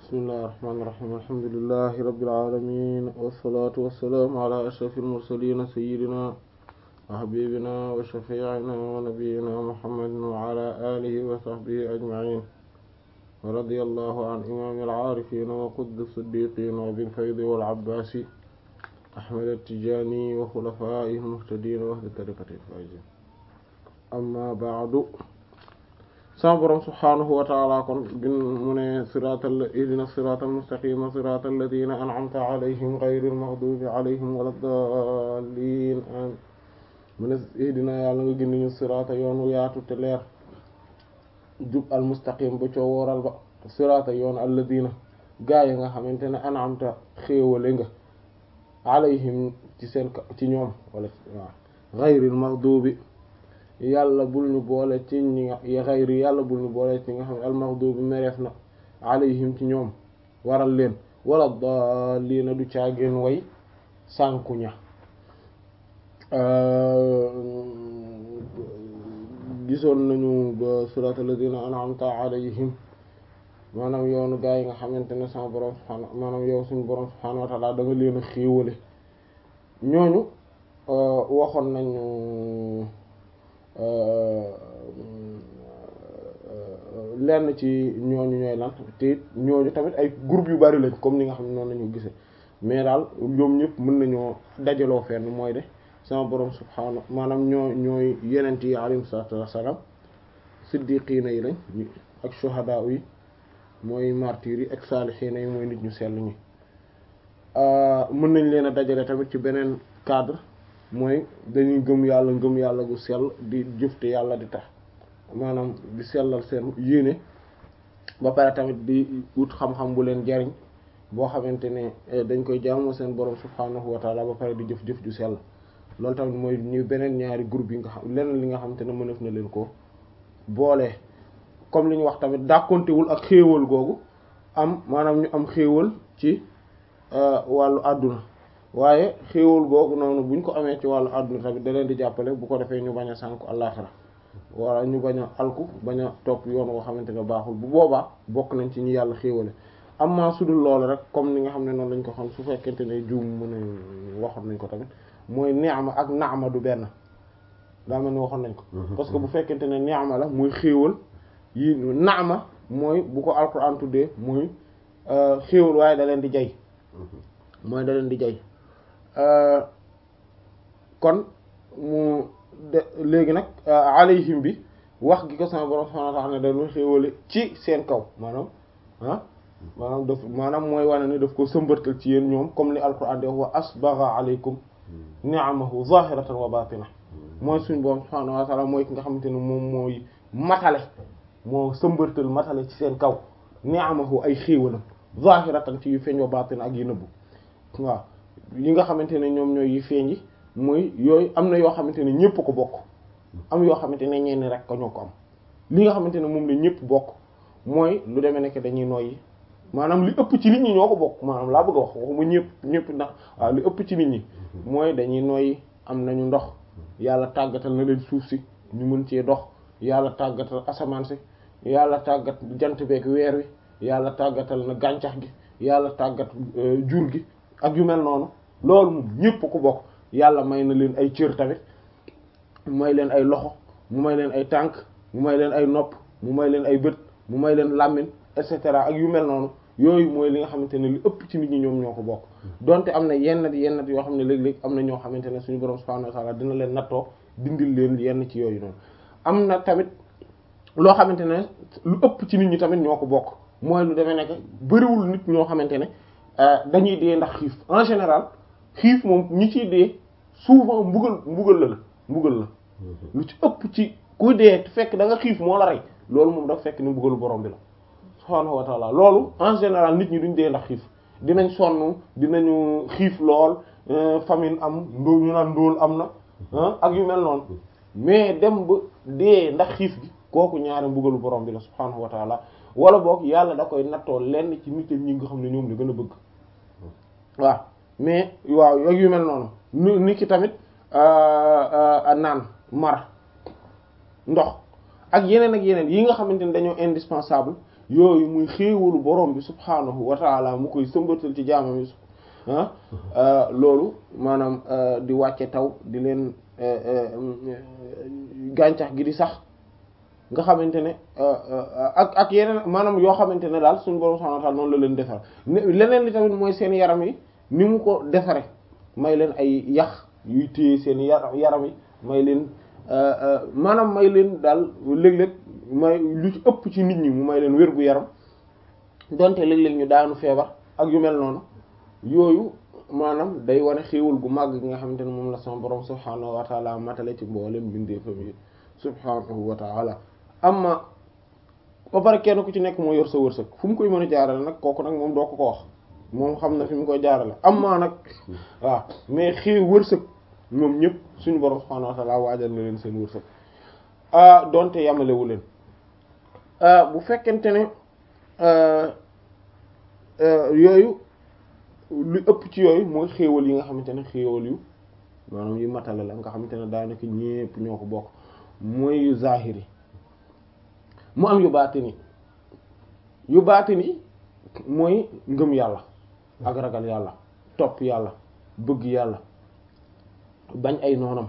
bismillahir rahmanir rahim alhamdulillahi rabbil alamin wassalatu wassalamu ala ashrafil mursalin sayyidina wa habibina wa shafi'ina wa nabiyyina muhammadin wa ala alihi wa sahbihi ajma'in wa radiyallahu an imamil arifin wa qutbi siddiqin wa bil faydi wal abbasi ahmad at-tijani wa khulafa'ihil muhtadin wa ahli tariqatil faizin amma ba'du sama borom subhaanahu wa ta'ala kon bin mu ne siraatal ihdina siraatal mustaqima siraatal ladina an'amta alayhim ghayril maghdubi alayhim walad daalliin mu ne ihdina yàlla nga gindi ñu siraata yoonu yaatu te leer jub al mustaqim ba coo wooral ba siraata yoonu alladina gaa yi nga xamante ne an'amta xéewale nga alayhim ci seen ci ñoom wala waaw ghayril maghdubi yàlla bul ñu boole ci ñi nga xayri yàlla bul ñu boole ci ñi nga xam ne almaghdubi mereef na alayhim ci ñoom waral leen wala daalliina du caageen way sànkuña gisoon nañu ba surat alladina an'amta alayhim maanaam yoonu gaa yi nga xamante ne sama borom subhaanahu maanaam yow suñu borom subhaanahu wa ta'ala da nga leen a xéewale ñooñu waxoon nañu lenn ci ñooñu ñooy lan te ñooñu tamit ay groupe yu bari lañ comme ni nga xam ne noonu lañu gisee mais daal ñoom ñëpp mën nañoo dajaloo fenn mooy de sama borom subhaanahu maanaam ñoo ñooy yenent yi alayhim salaatu wassalaam siddiqiina yi lañ ak shuhadaa yi mooy martyrs yi ak saalihiina yi mooy nit ñu sell ñi mën nañ leen a dajale tamit ci beneen cadre mooy dañuy gëm yàlla ngëm yàlla gu sell di jëfte yàlla di tax maanaam di sellal seen yéene ba pare tamit di wut xam-xam bu leen jariñ boo xamante ne dañ koy jaamoo seen borom subhaanahu wa taala ba pare di jëf-jëf ju sell loolu tamit mooy ñu beneen ñaari groupe yi nga xam leneen li nga xamante ne mënef na leen ko boole comme li ñu wax tamit dàkkontewul ak xéewal googu am maanaam ñu am xéewal ci wàllu àdduna waaye xéewal googu noonu buñ ko amee ci wàllu àdduna tamit da leen di jàppale bu ko defee ñu bañ a sànku àllaaxira wala ñu bañ a alku bañ a topp yoon woo xamante ne baaxul bu boobaa bokk nañ ci ñi yàlla xéewale amma su dul loolu rek comme ni nga xam ne noonu lañ ko xam su fekkente ne juum mën a waxoon nañ ko tamit mooy ni'ma ak na'ma du benn daa mel ni waxoon nañ ko parce que bu fekkente ne ni'ma la muy xéewal yi na'ma mooy bu ko alquran tuddee muy xéewal waaye da leen di jay mooy da leen di jay kon mu de léegi nag alayhim bi wax gi ko sama borom subhanahu wa ta'ala ne dañu xéewale ci seen kaw maanaam ah maanaam daf maanaam mooy wane ne daf ko sëmbartal ci yéen ñoom comme li alquran di wax wa asbagha alaykum ni'amahu zahiratan wa batina mooy suñu borom subhanahu wa ta'ala mooy ki nga xamante ne moom mooy matale moo sëmbartal matale ci seen kaw ni'amahu ay xéewalam zahiratan ci yu feeñ wa batina ak yu nëbbu waaw yi nga xamante ne ñoom ñooy yi feeñ yi mooy yooyu am na yoo xamante ne ñépp ko bokk am yoo xamante ne ñenn rek ko ñoo ko am li nga xamante ne moom la ñépp bokk mooy lu demee nekk dañuy noyyi maanaam li ëpp ci nit ñi ñoo ko bokk maanaam laa bëgg a wax waxuma ñépp ñépp ndax waaw li ëpp ci nit ñi mooy dañuy noyyi am nañu ndox yàlla tàggatal na leen suuf si ñu mën cee dox yàlla tàggatal asamaan si yàlla tàggat jant beek weer wi yàlla tàggatal na gàncax gi yàlla tàggat jur gi ak yu mel noonu loolu moom ñépp ko bokk yàlla may na leen ay cër tamit mu may leen ay loxo mu may leen ay tànk mu may leen ay nopp mu may leen ay bët mu may leen làmmiñ et cetera ak yu mel noonu yooyu mooy li nga xamante ne li ëpp ci nit ñi ñoom ñoo ko bokk donte am na yenn yenn yoo xam ne léeg-léeg am na ñoo xamante ne suñu borom subhanahu wa ta'ala dina leen nattoo dindil leen yenn ci yooyu noonu am na tamit loo xamante ne lu ëpp ci nit ñi tamit ñoo ko bokk mooy lu demee nekk bariwul nit ñoo xamante ne dañuy dee ndax xiif en général xiif moom ñi ciy dee souvent mbugal mbugal la la mbugal la lu ci ëpp ci ku dee fekk da nga xiif moo la rey loolu moom dafa fekk ni mbugalu borom bi la subhaanahu wa ta'ala loolu en général nit ñi duñ dee ndax xiif dinañ sonn dinañu xiif lool famine am ndóol ñu naan ndóol am na ak yu mel noonu mais dem ba dee ndax xiif gi kooku ñaari mbugalu borom bi la subhaanahu wa ta'ala wala boog yàlla da koy nattoo lenn ci nit ñi nga xam ne ñoom la gën a bëgg waaw mais waaw ak yu mel noonu ni ni ki tamit naan mar ndox ak yeneen ak yeneen yi nga xamante ne dañoo indispensable yooyu muy xéewalu borom bi subhaanahu wa taala mu koy sëmbatal ci jaamam yi ah loolu maanaam di wàcce taw di leen gàncax gi di sax nga xamante ne ak ak yeneen maanaam yoo xamante ne daal suñu borom subhaanahu wa taala noonu la leen defar leneen li tamit mooy seen yaram yi ni mu ko defare may leen ay yax yuy téye seen yaram yi may leen maanaam may leen daal léeg-léeg may lu ci ëpp ci nit ñi mu may leen wér gu yaram donte léeg-léeg ñu daanu feebar ak yu mel noonu yooyu maanaam day wane xéewal gu màgg gi nga xamante ne moom la sama borom subhaanahu wa taala matale ci mboolem bindeefam yi subhaanahu wa taala amma ba pare kenn ku ci nekk moo yor sa wërsëg fu mu koy mën a jaarale nag kooku nag moom doo ko ko wax moom xam na fi mu koy jaarale amma nag waaw mais xii wërsëg ñoom ñëpp suñu borom subhaanahu wa taala waajal na leen seen wërsëg ah donte yamalewu leen bu fekkente ne yooyu lu ëpp ci yooyu mooy xéewal yi nga xamante ne xéewal yu maanaam yu matale la nga xamante ne daanaka ñépp ñoo ko bokk mooy yu zahiri mu am yu baatini yu baatini mooy ngëm yàlla ak ragal yàlla topp yàlla bëgg yàlla bañ ay noonam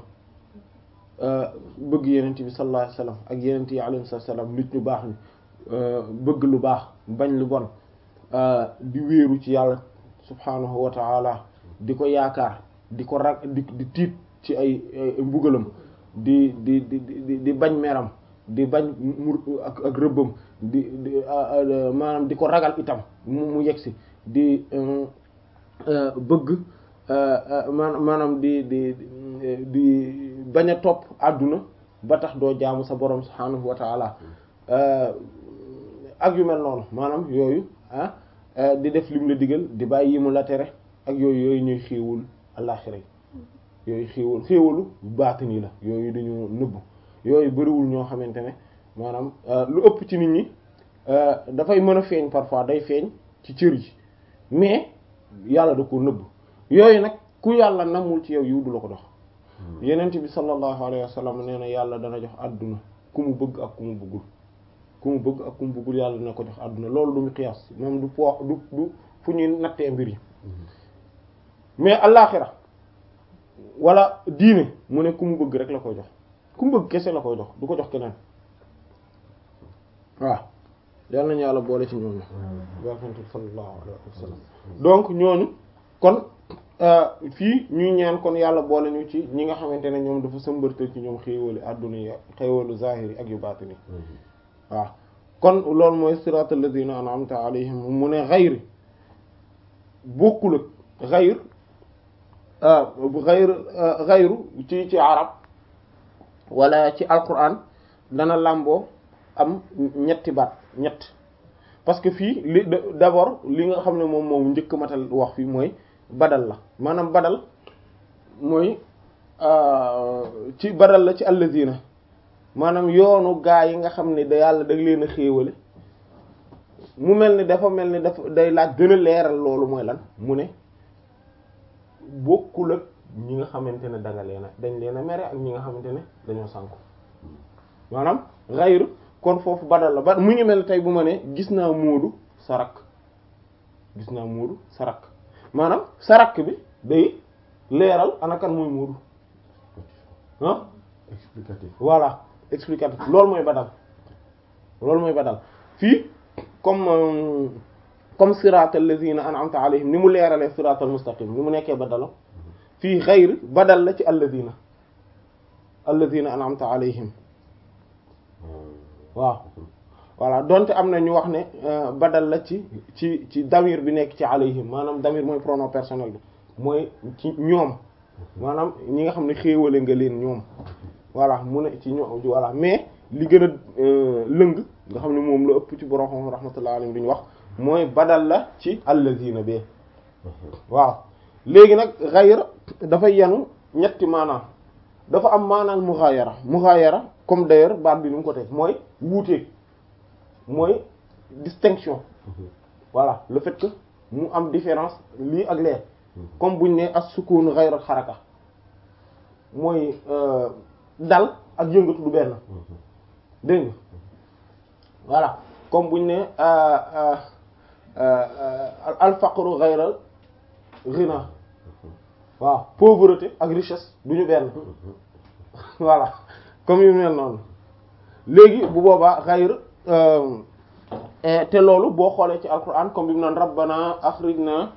bëgg yenent bi sallallahu alayhi wasallam ak yenent yi alayhi wasallam nit ñu baax ni bëgg lu baax bañ lu bon di wéeru ci yàlla subhaanahu wa ta'ala di ko yaakaar di ko rag di di tiit ci ay mbugalam di di di di bañ meram di bañ mu ak ak rëbbam di di maanaam di ko ragal itam mu mu yegsi di bëgg maanaam di di di bañ a topp àdduna ba tax doo jaamu sa borom subhaanahu wa ta'ala ak yu mel noonu maanaam yooyu ah di def lim la digal di bàyyi yi mu la tere ak yooyu yooyu ñuy xéewul àllaxira yooyu xéewal xéewalu baatini la yooyu dañu nëbbu yooyu bariwul ñoo xamante ne maanaam lu ëpp ci nit ñi dafay mën a feeñ parfois day feeñ ci cër yi mais yàlla da ko nëbb yooyu nag ku yàlla namul ci yow yiw du la ko dox yenent bi sallallahu alayhi wa sallam nee na yàlla dana jox àdduna ku mu bëgg ak ku mu bëggul ku mu bëgg ak ku mu bëggul yàlla dana ko jox àdduna loolu du mu xiyaas moom du po du du fu ñuy nattee mbir yi mais allaaxira wala diine mu ne ku mu bëgg rek la koy jox ku mu bëgg kese la koy jox du ko jox keneen waaw yal nañu yàlla boole ci ñooñu barkantu sallallahu alayhi wa sallam donc ñooñu kon fii ñuy ñaan kon yàlla boole ñu ci ñi nga xamante ne ñoom dafa sëmbërtal ci ñoom xéewali àdduna yi xéewalu zahiri ak yu baatini waaw kon loolu mooy siratal ladina an'amta alayhim mu ne xayri bokkul ak xayr xayr xayru ci ci arab wala ci alquran dana làmboo am ñetti baat ñett parce que fii li d'abord li nga xam ne moom moom njëkk matal wax fii mooy badal la maanaam badal mooy ci badal la ci allazina maanaam yoonu gaa yi nga xam ne da yàlla da leen a xéewale mu mel ni dafa mel ni dafa day laaj gën a leeral loolu mooy lan mu ne bokkul ak ñi nga xamante ne danga leen a dañ leen a mere ak ñi nga xamante ne dañoo sànku maanaam xayru kon foofu badal la ba mu ngi mel tey bu ma ne gis naa Moodu sarak gis naa Moodu sarak maanaam sarak bi day leeral ana kan muy Moodu ah explicatif voilà explicatif loolu mooy badal loolu mooy badal fii comme comme siratal lazina an'amta alayhim ni mu leeralee siratal mustaqim ni mu nekkee badala fii xayr badal la ci allazina allazina an'amta alayhim waaw voilà donte am na ñu wax ne badal la ci ci ci damir bi nekk ci alayhim maanaam damir mooy pronom personnel bi mooy ci ñoom maanaam ñi nga xam ne xéewale nga leen ñoom voilà mu ne ci ñoom voilà mais li gën a lëng nga xam ne moom la ëpp ci borom xam rahmatullah alayhi duñu wax mooy badal la ci allazina be waaw léegi nag xayra dafa yenu ñetti maanaam dafa am maanaam mughayara mughayara comme d'ailleurs baat bi ni mu ko teg mooy wuute mooy distinction voilà le fait que mu am différence lii ak lee comme buñ ne as-sukun ghayra xaraka mooy dal ak yëngatu du benn dégg nga voilà comme buñ ne al faqru ghayra ghina waaw pauvreté ak richesse duñu benn voilà comme yu mel noonu léegi bu boobaa ghayr te loolu boo xoolee ci alquran comme bi mu naan rabbana akhrijna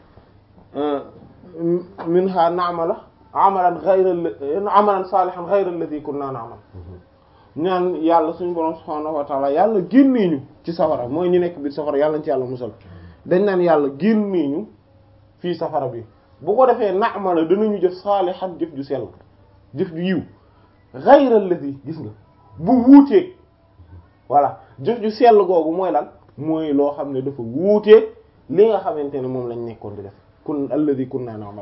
minha na'mala amalan ghayra amalan salihan ghayra alladhi kunna na'mal ñaan yàlla suñu borom subhanahu wa ta'ala yàlla génnee ñu ci safara mooy ñu nekk biir safara yàlla ñu ci yàlla musal dañ naan yàlla génnee ñu fii safara bi bu ko defee na'mala danañu jëf salihan jëf ju sell jëf ju yiw ghayra alladhi gis nga bu wuuteeg voilà jëf ju sell googu mooy lan mooy loo xam ne dafa wuuteeg li nga xamante ne moom lañ nekkoon di def kun alladhi kunna na'mal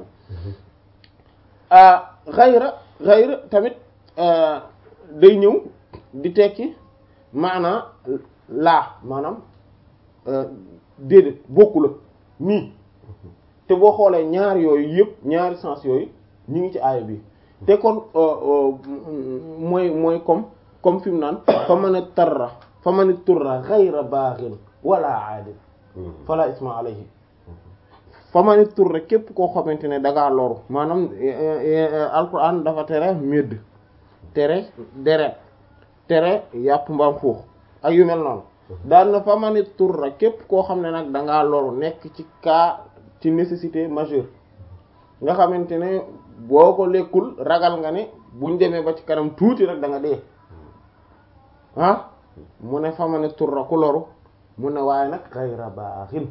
ghayra ghayra tamit day ñëw di tekki maanaa laa maanaam déedéet bokku la nii te boo xoolee ñaar yooyu yëpp ñaari sens yooyu ñu ngi ci aaya bi te kon mooy mooy comme comme fi mu naan fa man tarra fa man turra ghayra baghin wala aadin fala isma alayhi fa man turra képp koo xamante ne dangaa loru maanaam alquran dafa tere médd tere deret tere yàpp mbaam xuux ak yu mel noonu daan na fa man turra képp koo xam ne nag dangaa loru nekk ci cas ci nécessité majeure nga xamante ne boo ko lekkul ragal nga ne buñ demee ba ci kanam tuuti rek da nga dee ah mu ne fa ma ne turra ku loru mu ne waaye nag xayra baaxin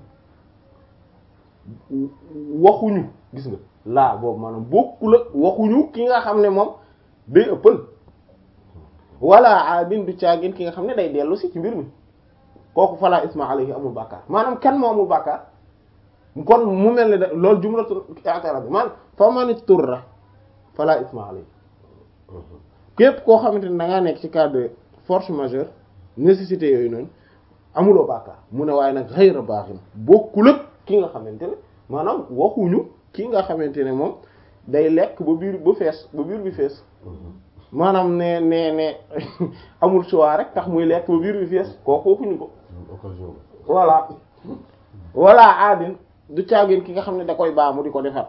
waxuñu gis nga laa boobu maanaam bokku la waxuñu ki nga xam ne moom day ëppal wala aadin du caagin ki nga xam ne day dellu si ci mbir mi kooku fala isma alayhi amul bàkkaar maanaam kan moo amul bàkkaar kon mu mel ne da loolu jumlatu i'tirab bi man fa man turra fala isma alayhi képp koo xamante ne da ngaa nekk ci cas de force majeure nécessité yooyu noonu amuloo bàkkaar mu ne waaye nag xëyra baaxin bokkul ak ki nga xamante ne maanaam waxuñu ki nga xamante ne moom day lekk ba biir ba fees ba biir bi fees maanaam ne ne ne amul choix rek tax muy lekk ba biir bi fees kooku waxuñu ko voilà voilà aadin du caagin ki nga xam ne da koy baamu di ko defar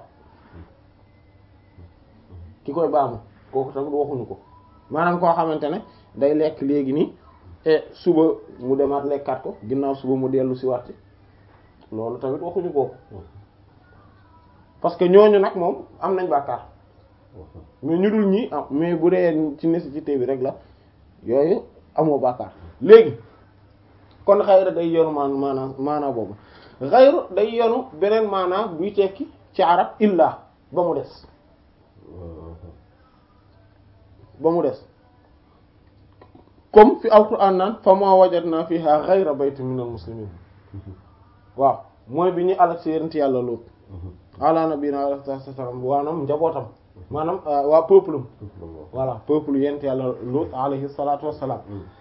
ki koy baamu kooku tamit waxuñu ko maanaam koo xamante ne day lekk léegi nii e suba mu demaat lekkaat ko ginnaaw suba mu dellu si waat loolu tamit waxuñu kooku parce que ñooñu nag moom am nañ bàkkaar mais ñu dul ñi am mais bu dee ci nécessité bi rek la yooyu amoo bàkkaar léegi kon xayra day yonu maan maanaam maanaa boobu xayru day yonu beneen maanaa buy tekki ci arab illa ba mu des ba mu des comme fi alquran naan fa ma wajadna fiha ghayra baytin min al muslimin waaw mooy bi ñu alak si yent yàlla Luut ala nabina alayhi salaam waanaam njabootam maanaam waa peuple voilà peuple yent yàlla Luut alayhi salatu wassalam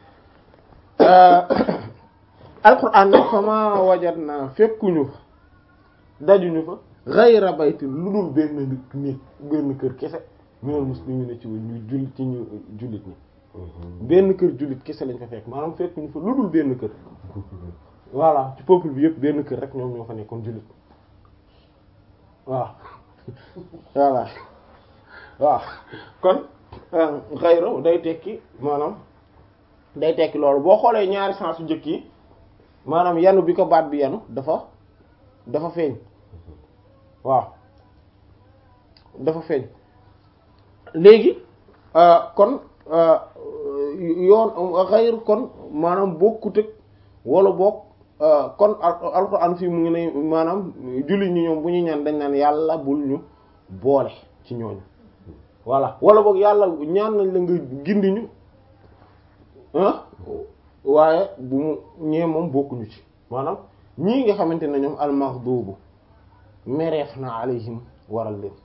alquran nag fa ma wajadna fekkuñu fa dajuñu fa ghayra baytin lu dul benn nit benn kër kese minal muslimin ci ñu jullit ci ñu jullit ñi benn kër jullit kese lañ fa fekk maanaam fekk ñu fa lu dul benn kër voilà ci peuple bi yëpp benn kër rek ñoom ñoo fa nekkoon jullit waaw voilà waaw kon xayro day tekki maanaam day tekki loolu boo xoolee ñaari sens yu njëkk yi maanaam yanu bi ko baat bi yanu dafa dafa feeñ waaw dafa feeñ léegi kon yoon xayr kon maanaam bokkut ak wala bokk kon alxuraan fii mu ngi ne maanaam jullit ñi ñoom bu ñu ñaan dañ naan yàlla bul ñu boole ci ñooñu voilà wala boog yàlla ñaan nañ la nga gindi ñu ah waaye bu mu ñee moom bokkuñu ci maanaam ñii nga xamante ne ñoom almaghdubu mereef na alayhim waral leen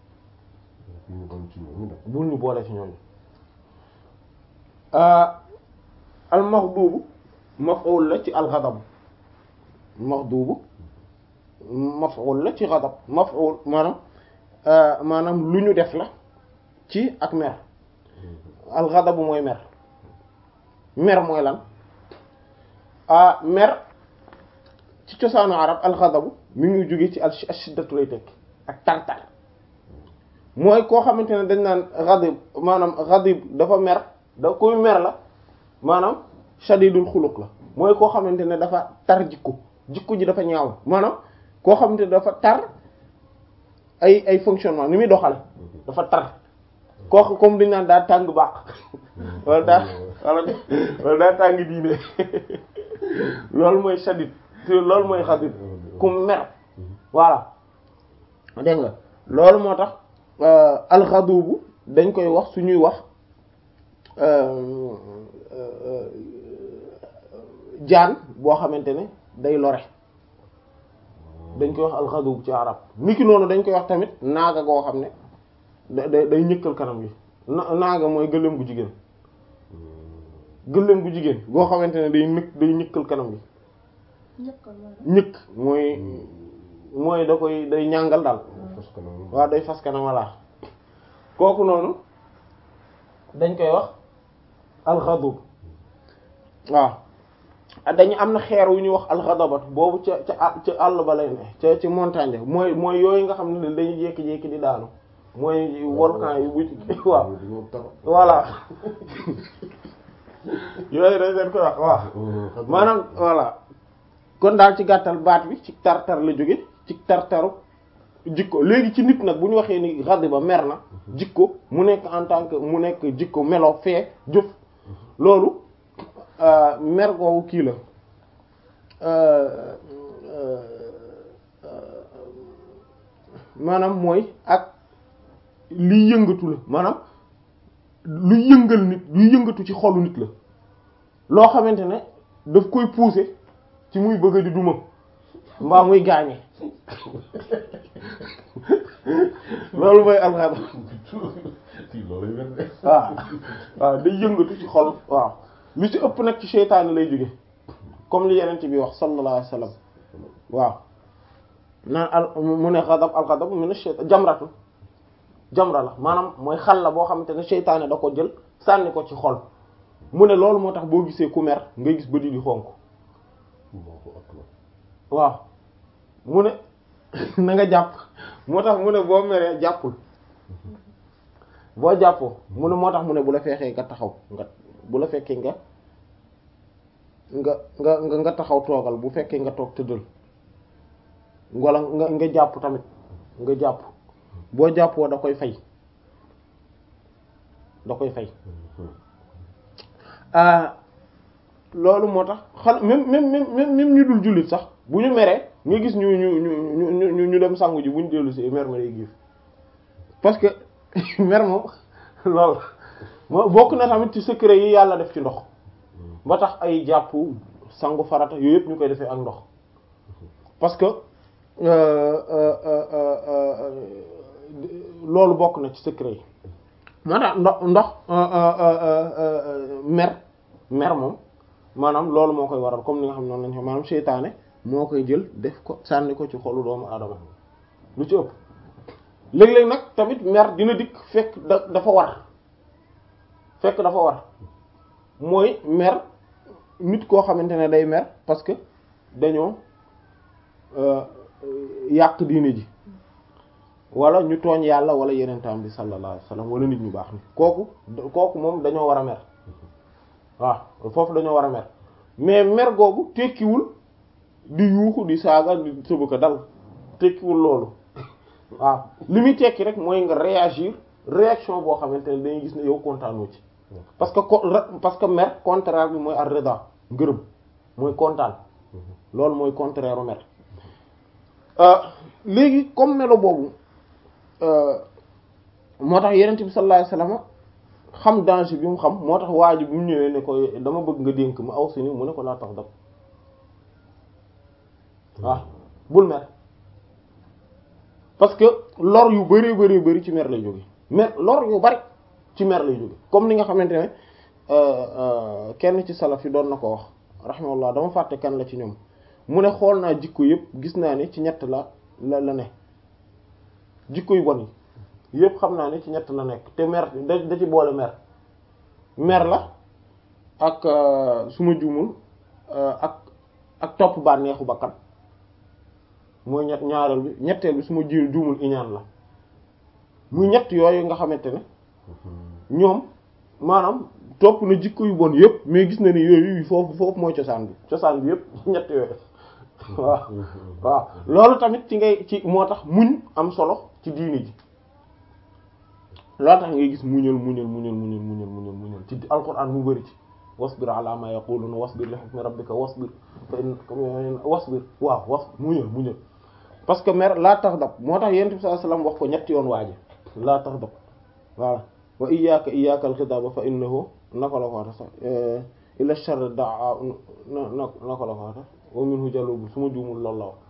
bul ñu boole ci ñooñu almaghdubu maf'ul la ci alghadab maghdubu maf'ul la ci ghadab maf'ul maanaam maanaam lu ñu def la ci ak mer alghadabu mooy mer mer mooy lan ah mer ci cosaanu arab alxadabu mi ngi jóge ci al shiddatu lay tekk ak tar-tar mooy koo xamante ne dañ naan xadib maanaam xadib dafa mer da kuy mer la maanaam shadidul xuluq la mooy koo xamante ne dafa tar jikko jikko ji dafa ñaaw maanaam koo xamante ne dafa tar ay ay fonctionnement ni muy doxale dafa tar koo comme dañ naan daa tàng baax wala daa wala wala daa tàng diine loolu mooy shadid loolu mooy xadib ku mer voilà dégg nga loolu moo tax alxadubu dañ koy wax suñuy wax jaan boo xamante ne day lore dañ koy wax alxadub ci arab niki noonu dañ koy wax tamit naaga goo xam ne da day ñëkkal kanam gi naaga mooy gëléem gu jigéen gëléem gu jigéen goo xamante ne day nëkk day ñëkkal kanam gi ñëkk mooy mooy da koy day ñàngal daal waaw day fas kanam walla kooku noonu dañ koy wax alxadub waaw dañu am na xeer wu ñuy wax alxadabat boobu ca ca ca àll ba lay ne ca ci montagne mooy mooy yooyu nga xam ne dañuy jékki-jékki di daanu mooy volcan yi bu waaw voilà yooyu dañ leen koy wax waaw maanaam voilà kon daal ci gàttal baat bi ci tartar la jóge ci tartaru jikko léegi ci nit nag bu ñu waxee ni ghadiba mer na jikko mu nekk en tant que mu nekk jikko melo fee jëf loolu mer googu kii la maanaam mooy ak liy yëngatu la maanaam luy yëngal nit luy yëngatu ci xolu nit la loo xamante ne daf koy pousser ci muy bëgg di duma mbaa muy gaañe loolu mooy alxada waaw waaw day yëngatu ci xol waaw lu ci ëpp nag ci seytaane lay jóge comme li yeneen ci bi wax sallallahu alayhi wasallam waaw naan al mu ne xadab alxadab mu ne seytaan jamratu jamra la maanaam mooy xal la boo xamante ne seytaane da ko jël sànni ko ci xol mu ne loolu moo tax boo gisee ku mer ngay gis bët yi di xonk waaw mu ne na nga jàpp moo tax mu ne boo meree jàppul boo jàppoo mu ne moo tax mu ne bu la feexee nga taxaw nga bu la fekkee nga nga nga nga taxaw toogal bu fekkee nga toog tëddal wala nga nga jàpp tamit nga jàpp boo jàppoo da koy fay da koy fay loolu moo tax xal même même même même ñu dul jullit sax bu ñu meree nga gis ñu ñu ñu ñu ñu dem sangu ji bu ñu dellu si mer ma day giif parce que mer moom loolu moo bokk na tamit ci secret yi yàlla def ci ndox ba tax ay jàpp sangu farata yooyu yëpp ñu koy defee ak ndox parce que loolu bokk na ci secret yi moo tax ndox ndox mer mer moom maanaam loolu moo koy waral comme ni nga xam noonu lañ ko maanaam seytaane moo koy jël def ko sànni ko ci xolu doomu aadama lu ci ëpp léeg-léeg nag tamit mer dina dikk fekk da dafa war fekk dafa war mooy mer nit koo xamante ne day mer parce que dañoo yàq diine ji wala ñu tooñ yàlla wala yeneen tam bi sallallahu alayhi wasallam wala nit ñu baax ni kooku kooku moom dañoo war a mer waaw foofu dañoo war a mer mais mer googu tekkiwul di yuuxu di saaga di sëbëka dal tekkiwul loolu waaw li muy tekki rek mooy nga réagir réaction boo xamante ne dañuy gis ne yow kontaanoo ci parce que parce que mer contraire bi mooy ar-rida ngërëm mooy kontaan loolu mooy contraire u mer léegi comme melo boobu moo tax yenent bi sallallahu alayhi wasallam xam danger bi mu xam moo tax waa ji bu mu ñëwee ne ko dama bëgg nga dénk ma aw si ni mu ne ko laa tax dab waaw bul mer parce que lor yu bari bari bari ci mer lay jóge mer lor yu bari ci mer lay jóge comme ni nga xamante ne kenn ci salaf yi doon na ko wax rahimahullah dama fàtte kan la ci ñoom mu ne xool naa jikko yëpp gis naa ne ci ñett la la la ne jikko yu bon yi yëpp xam naa ne ci ñett la nekk te mer da da ci boole mer mer la ak su ma juumul ak ak topp bànneexu bakkan mooy ñett ñaareel bi ñetteel bi su ma ji juumul iñaan la muy ñett yooyu nga xamante ne ñoom maanaam topp na jikko yu bon yëpp mais gis na ni yooyu foofu foofu mooy cosaan bi cosaan bi yëpp ñett yooyu waaw waaw loolu tamit ci ngay ci moo tax muñ am solo ci diini ji loolu tax ngay gis muñal muñal muñal muñal muñal muñal muñal ci alquran mu bari ci wasbir ala ma yaquluna wasbir li hukmi rabbika wasbir fa in wasbir waaw was muñal muñal parce que mer laa tax dab moo tax yonent bi sallallahu alayhi wasallam wax ko ñetti yoon waaje laa tax dab voilà wa iyyaka iyyaka al-khitaba fa innahu naka la ko waxee sax ila sharr daa na na naka la ko waxee wa minhu jalubu su ma juumul loolu la wax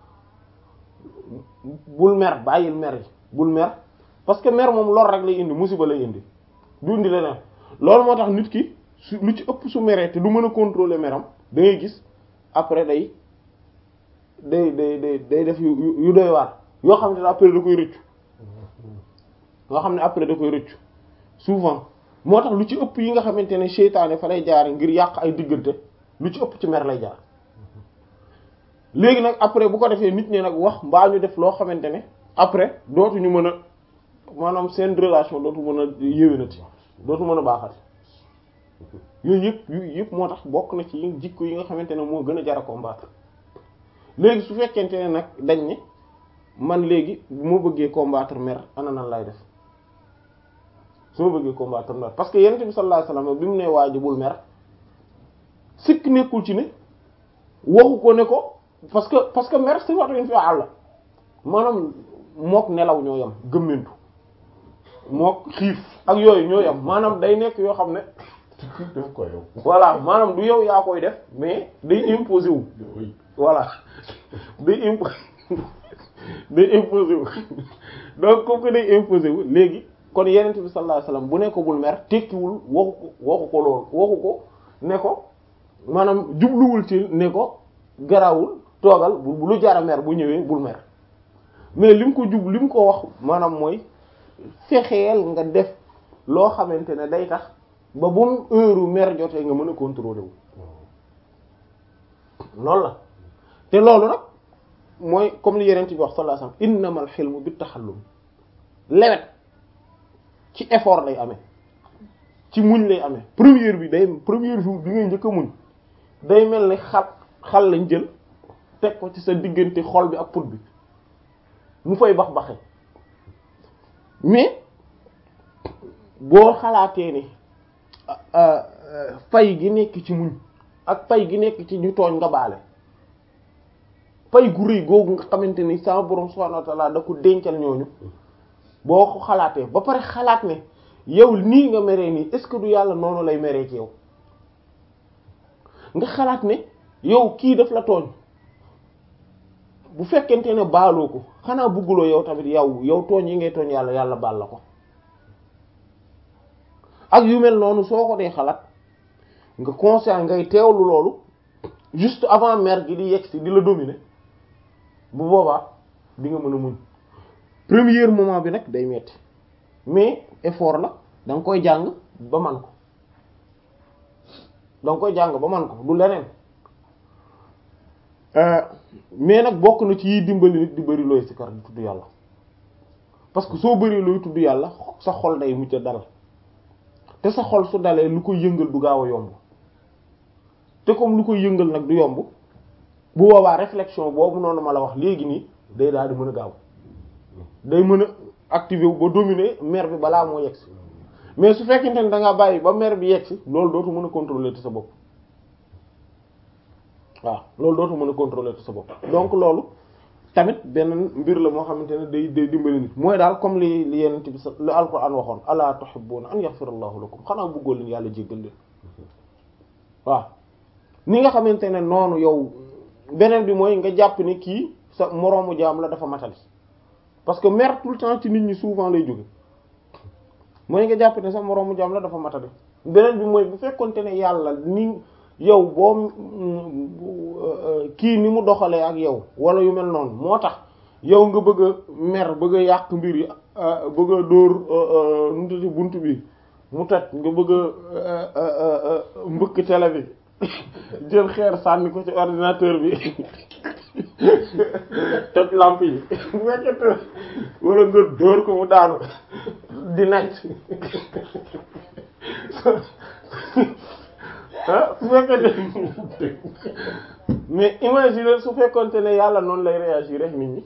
bul mer bàyyil mer yi bul mer parce que mer moom lor rek lay indi musiba lay indi du indi leneen loolu moo tax nit ki su lu ci ëpp su meree te du mën a contrôler meram da ngay gis après day day day day day def yu yu doy waar yoo xam ne après da koy rëccu yoo xam ne après da koy rëccu souvent moo tax lu ci ëpp yi nga xamante ne seytaane fa lay jaar ngir yàq ay diggante lu ci ëpp ci mer lay jaar léegi nag après bu ko defee nit ñi nag wax mbaa ñu def loo xamante ne après dootuñu mën a maanaam seen relation dootu mën a yéwénati dootu mën a baaxati yooyu yëpp yooyu yëpp moo tax bokk na ci jikko yi nga xamante ne moo gën a jar a combattre léegi su fekkente ne nag dañ ne man léegi bu ma bëggee combattre mer ana nan lay def su ma bëggee combattre mer parce que yonent bi sallallahu alayhi wasallam bi mu ne waajibul mer sikk nekkul ci ne waxu ko ne ko parce que parce que mer sifatun fi'al la maanaam mook nelaw ñoo yam gëmmentu mook xiif ak yooyu ñoo yam maanaam day nekk yoo xam ne def ko yow. voilà maanaam du yow yaa koy def mais day imposer wu voilà day imp day imposer wu donc comme que day imposer wu léegi kon yenent bi sallallahu alayhi wasallam bu ne ko bul mer tekkiwul waxu ko waxu ko loolu waxu ko ne ko maanaam jubluwul ci ne ko garawul toogal bu lu jara mer bu ñëwee bul mer mais lim ko jub lim ko wax maanaam mooy fexeel nga def loo xamante ne day tax ba bu mu heure mer jotee nga mën a contrôler wu loolu la te loolu nag mooy comme li yeneen bi wax sallallahu alayhi wasallam innamal hilmu bit taxallum lewet ci effort lay amee ci muñ lay amee première bi day première jour bi ngay njëkk a muñ day mel ni xal xal lañ jël teg ko ci sa diggante xol bi ak put bi mu fay bax baxe mais boo xalaatee ni fay gi nekk ci muñ ak pay gi nekk ci ñu tooñ nga baale pay gu rëy googu nga xamante ni sama borom subhanahu wa ta'ala da ko dencal ñooñu boo ko xalaatee ba pare xalaat ne yow nii nga meree nii est-ce que du yàlla noonu lay meree ci yow nga xalaat ne yow kii daf la tooñ bu fekkente ne baaloo ko xanaa bugguloo yow tamit yow yow tooñ yi ngay tooñ yàlla yàlla baal la ko ak yu mel noonu soo ko dee xalaat nga conscient ngay teewlu loolu juste avant mer gi di yegsi di la dominer bu boobaa di nga mën a muñ premier moment bi nag day metti mais effort la da nga koy jàng ba man ko da nga koy jàng ba man ko du leneen mais nag bokk na ci yiy dimbali nit di bari looy sikar di tudd yàlla parce que soo bari looy tudd yàlla sa xol day mucc dal te sa xol su dalee lu koy yëngal du gaaw a yomb te comme lu koy yëngal nag du yomb bu boobaa réflexion boobu noonu ma la wax léegi nii day daal di mën a gaaw day mën a activer wu ba dominer mer bi balaa moo yegsi mais su fekkente ne da ngaa bàyyi ba mer bi yegsi loolu dootu mën a contrôler te sa bopp waaw loolu dootu mën a contrôler te sa bopp donc loolu tamit benn mbir la moo xamante ne day day dimbali nit mooy daal comme li li yenent bi sa li alquran waxoon ala tuhibbuna an yaghfira allahu lakum xanaa bëggoo leen yàlla jéggal leen waaw ni nga xamante ne noonu yow beneen bi mooy nga jàpp ni kii sa moroomu jaam la dafa matali parce que mer tout le temps ci nit ñi souvent lay jóge mooy nga jàpp ne sa moroomu jaam la dafa matali beneen bi mooy bu fekkonte ne yàlla ni yow boo kii ni mu doxalee ak yow wala yu mel noonu moo tax yow nga bëgg a mer bëgg a yàq mbir yi bëgg a dóor nu mu bunt bi mu toj nga bëgg a mbëkk télé bi jël xeer sànni ko ci ordinateur bi toj lampe yi bu fekkente wala nga dóor ko mu daanu di nekk ah su fekkente mais imagine su fekkonte ne yàlla noonu lay réagir rek nit ñi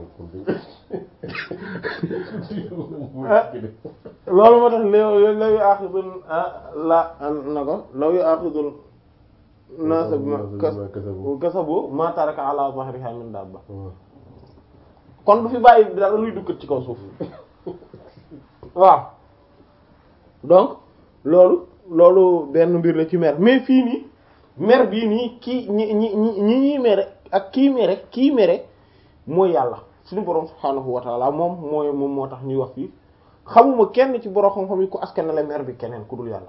loolu moo tax léew law yu aaxidul la na ko law yu aaxidul naasa bima kasabu ma taraka ala zahriha min dabba kon du fi bàyyi dara luy dukkat ci kaw suuf waaw donc loolu loolu benn mbir la ci mer mais fii nii mer bii nii kii ñi ñi ñi ñi ñuy mere ak kii mere kii mere mooy yàlla suñu borom subhaanahu wa taala moom mooy moom moo tax ñuy wax fii xamuma kenn ci borom xam-xam yi ku askanale mer bi keneen ku dul yàlla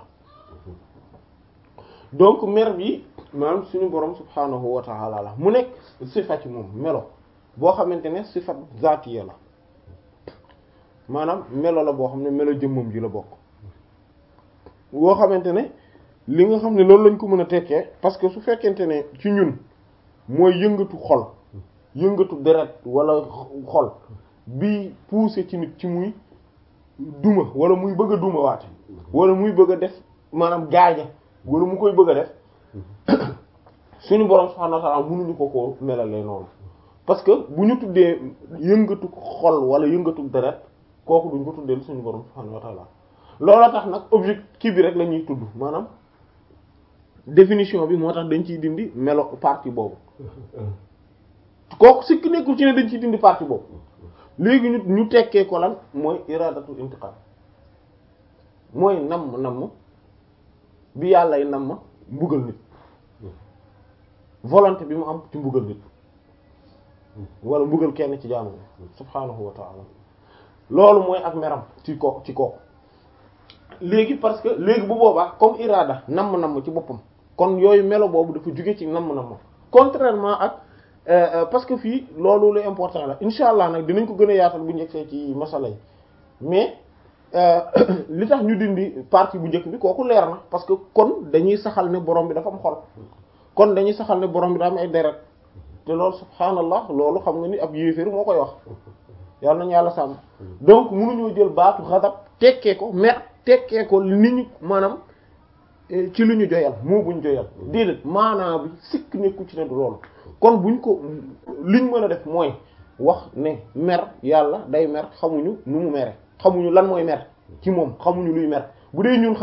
donc mer bi maanaam suñu borom subhaanahu wa taala la mu nekk sifa ci moom melo boo xamante ne sifat zaatiya la maanaam melo la boo xam ne melo jëmmam ji la bokk boo xamante ne li nga xam ne loolu lañ ko mën a tekkee parce que su fekkente ne ci ñun mooy yëngatu xol yëngatu deret wala xol bi poussé ci nit ci muy duma wala muy bëgg a duma waate wala muy bëgg a def maanaam gaaña wala mu koy bëgg a def suñu borom subhanahu wa ta'ala mënuñu ko ko melalee noonu parce que bu ñu tuddee yëngatu xol wala yëngatu deret kooku duñ ko tuddee suñu borom subhanahu wa ta'ala loola tax nag objectif bi rek la ñuy tudd maanaam définition bi moo tax dañ ciy dindi melo partie boobu kooku sikki nekkul ci ne dañ ciy dindi partie boobu léegi ñu ñu tekkee ko lan mooy iradatu intiqam mooy namm namm bi yàllay namm mbugal nit volonté bi mu am ci mbugal nit wala mbugal kenn ci jaamu subhaanahu wa ta'ala loolu mooy ak meram ci kooku ci kooku léegi parce que léegi bu boobaa comme irada namm namm ci boppam kon yooyu melo boobu dafa jóge ci namm namm contrairement ak parce que fii loolu lu important la insha allah nag dinañ ko gën a yaatal bu njëkkee ci masala yi mais li tax ñu dindi partie bu njëkk bi kooku leer na parce que kon dañuy saxal ne borom bi dafa am xol kon dañuy saxal ne borom bi daa am ay deret te loolu subhaanallah loolu xam nga ni ab yéeféer moo koy wax yàlla nañu yàlla sàmm donc mënuñoo jël baatu xadab tekkee ko mer tekkee ko ni ñu maanaam ci lu ñu joyal moo buñ joyal déedéet maanaam bi sikk nekku ci ne du loolu kon buñ ko liñ mën a def mooy wax ne mer yàlla day mer xamuñu nu mu mere xamuñu lan mooy mer ci moom xamuñu luy mer bu dee ñun